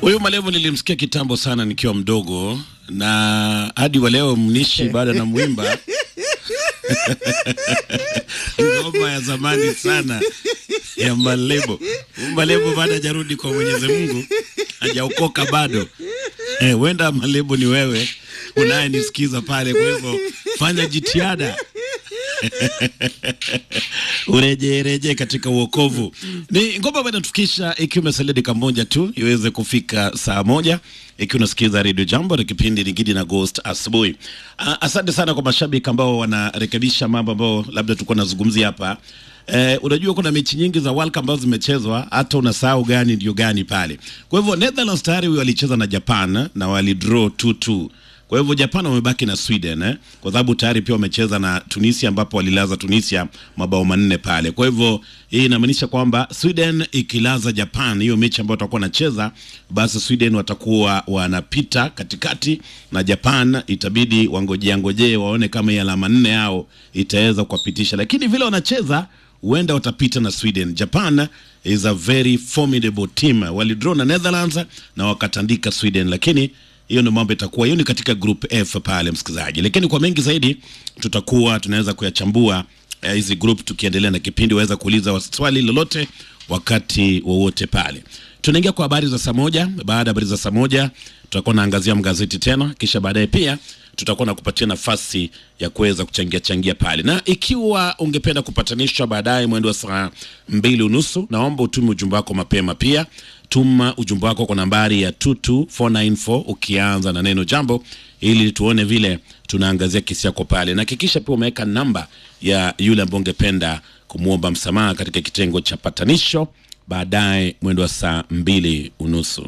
Huyu Malevo nilimsikia kitambo sana nikiwa mdogo, na hadi wa leo mnishi bado na mwimba ngoma ya zamani sana ya Malebo. Malebo bado hajarudi kwa Mwenyezi Mungu, hajaokoka bado. Eh, wenda Malebo ni wewe unayenisikiza pale, kwa hivyo fanya jitihada urejereje katika uokovu. Ni ngoma ambayo inatufikisha ikiwa imesalia dakika moja tu iweze kufika saa moja ikiwa unasikiza Radio Jambo na kipindi ni Gidi na Ghost asubuhi. Ah, Asante sana kwa mashabiki ambao wanarekebisha mambo ambayo labda tulikuwa nazungumzia hapa. Eh, unajua kuna mechi nyingi za World Cup ambazo zimechezwa hata unasahau gani ndio gani pale. Kwa hivyo Netherlands tayari walicheza na Japan na walidraw 2-2. Kwa hivyo Japan wamebaki na Sweden eh, kwa sababu tayari pia wamecheza na Tunisia ambapo walilaza Tunisia mabao manne pale. Kwa hivyo hii inamaanisha kwamba Sweden ikilaza Japan, hiyo mechi ambayo watakuwa wanacheza, basi Sweden watakuwa wanapita katikati na Japan itabidi wangojea ngojee waone kama hii alama nne yao itaweza kuwapitisha, lakini vile wanacheza huenda watapita na Sweden. Japan is a very formidable team, walidraw na Netherlands na wakatandika Sweden, lakini hiyo ndio mambo itakuwa. Hiyo ni katika group F pale, msikilizaji, lakini kwa mengi zaidi tutakuwa tunaweza kuyachambua eh, hizi group tukiendelea na kipindi. Waweza kuuliza swali lolote wakati wowote pale. Tunaingia kwa habari za saa moja. Baada ya habari za saa moja tutakuwa naangazia magazeti tena, kisha baadaye pia tutakuwa na kupatia nafasi ya kuweza kuchangia changia pale, na ikiwa ungependa kupatanishwa baadaye mwendo wa saa mbili unusu, naomba utume ujumbe wako mapema. Pia tuma ujumbe wako kwa nambari ya 22494 ukianza na neno jambo, ili tuone vile tunaangazia kesi yako pale, na hakikisha pia umeweka namba ya yule ambaye ungependa kumwomba msamaha katika kitengo cha patanisho baadaye mwendo wa saa mbili unusu.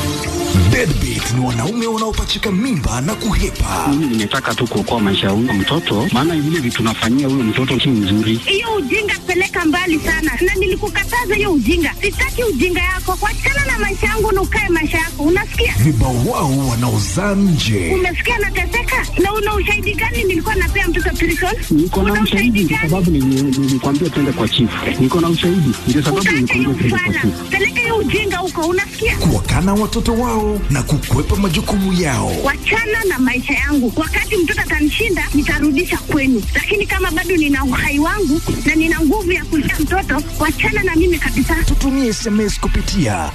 Deadbeat ni wanaume wanaopachika mimba na kuhepa. Mimi nimetaka tu kuokoa maisha ya huyo mtoto, maana vile vitu nafanyia huyo mtoto si mzuri. hiyo ujinga peleka mbali sana, na nilikukataza hiyo ujinga. Sitaki ujinga yako, wachana na maisha yangu na ukae maisha yako, unasikia? Vibawao wanaozaa nje. Umesikia nateseka, na una ushahidi gani? Nilikuwa napea mtoto prison. Niko na Una ushahidi kwa gani? sababu nili- nilikwambia twende kwa chifu. Niko na ushahidi ndio sababu Utaacha hiyo nilikwambia twende kwa kufana, chifu. peleka hiyo ujinga huko, unasikia? Kuwakana watoto wao na kukwepa majukumu yao. Wachana na maisha yangu. Wakati mtoto atanishinda, nitarudisha kwenu, lakini kama bado nina uhai wangu na nina nguvu ya kulea mtoto, wachana na mimi kabisa. Tutumie SMS kupitia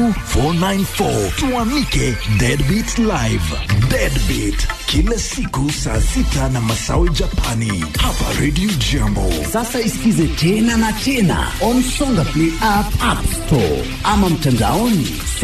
22494 tuamike Deadbeat Live. Deadbeat kila siku saa sita na masawi Japani hapa Radio Jambo. Sasa isikize tena na tena on Songa Play app, app store ama mtandaoni